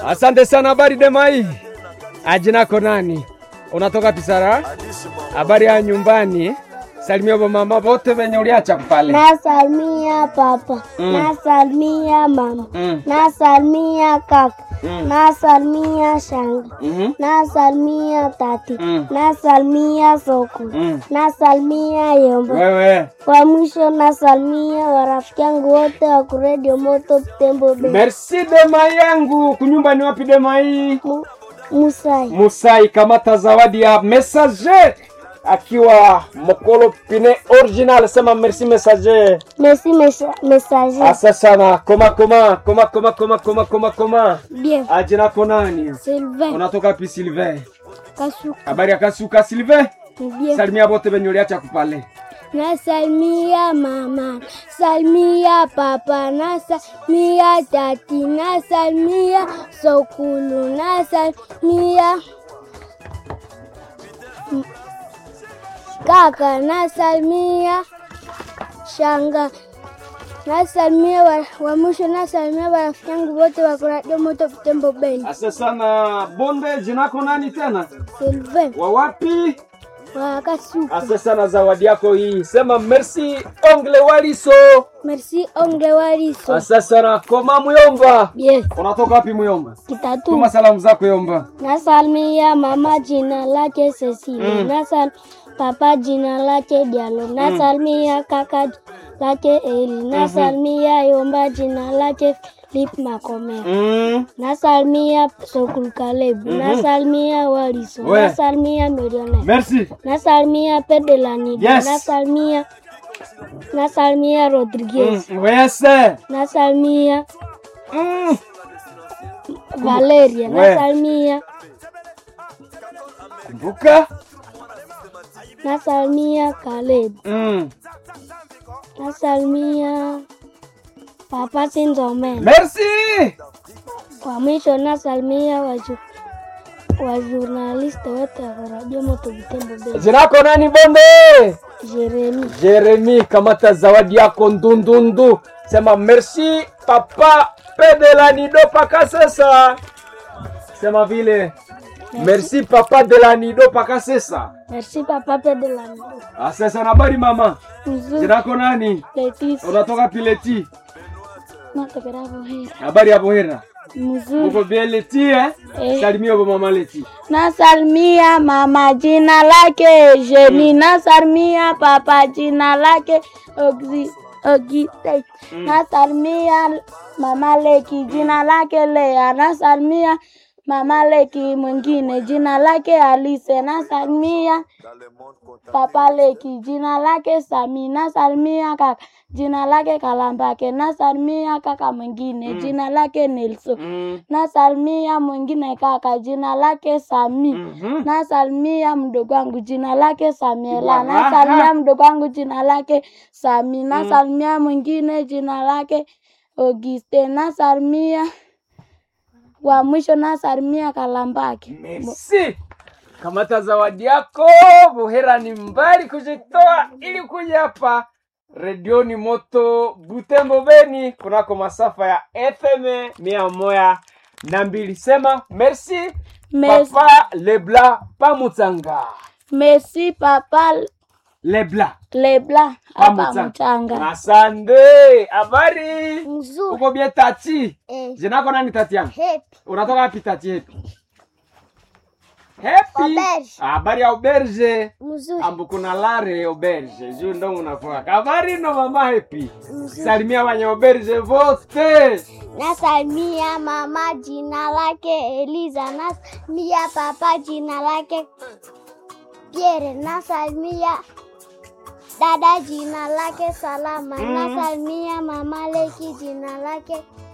Asante sana. Habari Demai, ajinako nani? Unatoka Pisara? Habari ya nyumbani? Salimia mama wote venye uliacha pale. Nasalimia papa, Mm. nasalimia mama, Mm. nasalimia kaka, Mm. nasalimia shanga, Mhm. nasalimia tati, Mm. nasalimia soko, Mm. nasalimia yombo. Wewe. Kwa mwisho nasalimia warafiki yangu wote wa kuredio moto Tembo Bay. Merci Demai yangu. Kunyumba ni wapi Demai? Mu- Musai. Musai kamata zawadi ya messager akiwa Mokolo Pine original. Sema merci messager. Merci mesa- messager. Asa sana. Koma koma koma koma koma koma koma koma. Bien. Ajinako nani? Sylvain. Unatoka pi Sylvain? Kasuka. Habari ya kasuka Sylvain? Bien. Salimia bote venye uliacha kupale. Nasalimia mama, salimia papa, nasalimia tati, nasalimia sokulu, nasalimia m- kaka, nasalimia shanga, nasalimia wa, wa mwisho, nasalimia warafiki yangu wote wa kuradio moto Butembo Beni. Asa sana bonde, jinako nani tena? Sylvain Wa wapi? wa Kasuku. Asa sana zawadi yako hii. Sema merci ongle waliso. Merci ongle waliso. Asa sana koma muyomba. Bien. Unatoka wapi muyomba? Kitatu. Tuma salamu zako yomba. Nasalimia mama jina lake Cecilia. Mm. Nasal papa jina lake Dialo. Nasalimia kaka jina lake Eli. Nasalimia Yomba jina lake Philip Makomera. Mm. Nasalimia Sokul Kalebu. Nasalimia Waliso. We. Nasalimia Millionaire. Merci. Nasalimia Pedelanido. Yes. Nasalimia Nasalimia Rodriguez. Mm. Wese. Nasalimia Mm. Valeria. We. Nasalimia Kumbuka. Nasalimia Caleb. Mm. Nasalimia Papa Sinzomen. Merci. Kwa mwisho nasalimia waju wa journaliste wote wa Radio Moto Butembo Bay. Jinako nani bonde? Jeremy. Jeremy, kamata zawadi yako ndundundu. Sema merci papa Pedelanido paka sasa. Sema vile merci papa Delanido paka sasa. Merci Papa Pedelanido. Asasa na habari mama. Mzuri. Jinako nani? Leticia. Unatoka Pileti. Natokera Buhera. Habari ya Bohera. Mzuri. Uko bien Leti eh? Eh. Salimia kwa mama Leti. Nasalimia mama jina lake Jeni. Nasalimia papa jina lake Ogi- Ogite. Nasalimia mama Leki jina lake Lea. Nasalimia mama Leki mwingine jina lake Alice. Nasalimia papa Leki jina lake Sami. Nasalimia kaka jina lake Kalambake. Nasalimia kaka mwingine jina lake Nelson. Mm. Nasalimia mwingine kaka jina lake Sami. Mhm. Nasalimia mdogo wangu jina lake Samiela. Bwana. Nasalimia mdogo wangu jina lake Sami. Nasalimia mwingine jina lake Auguste. Nasalimia wa mwisho nasalimia Kalambake. Merci. Kamata zawadi yako. Bohera ni mbali kujitoa ili kuja hapa redioni moto Butembo Beni kunako masafa ya FM mia moja na mbili. Sema merci Merci. papa Lebla Pamutsanga. Merci papa Lebla Lebla hapa Pamutsanga. mchanga. Asante. Habari Mzuri. uko bie tati? Eh. Jina lako nani tati yangu? Happy. Unatoka wapi tati yetu? Happy. Auberge. Habari ya auberge. Mzuri. ambu kuna lare auberge juu ndo munafoka habari no mama happy salimia wanye auberge vote Nasalimia mama jina lake Eliza. Nasalimia papa jina lake Pierre. Nasalimia dada jina lake Salama. Nasalimia mama Leki jina lake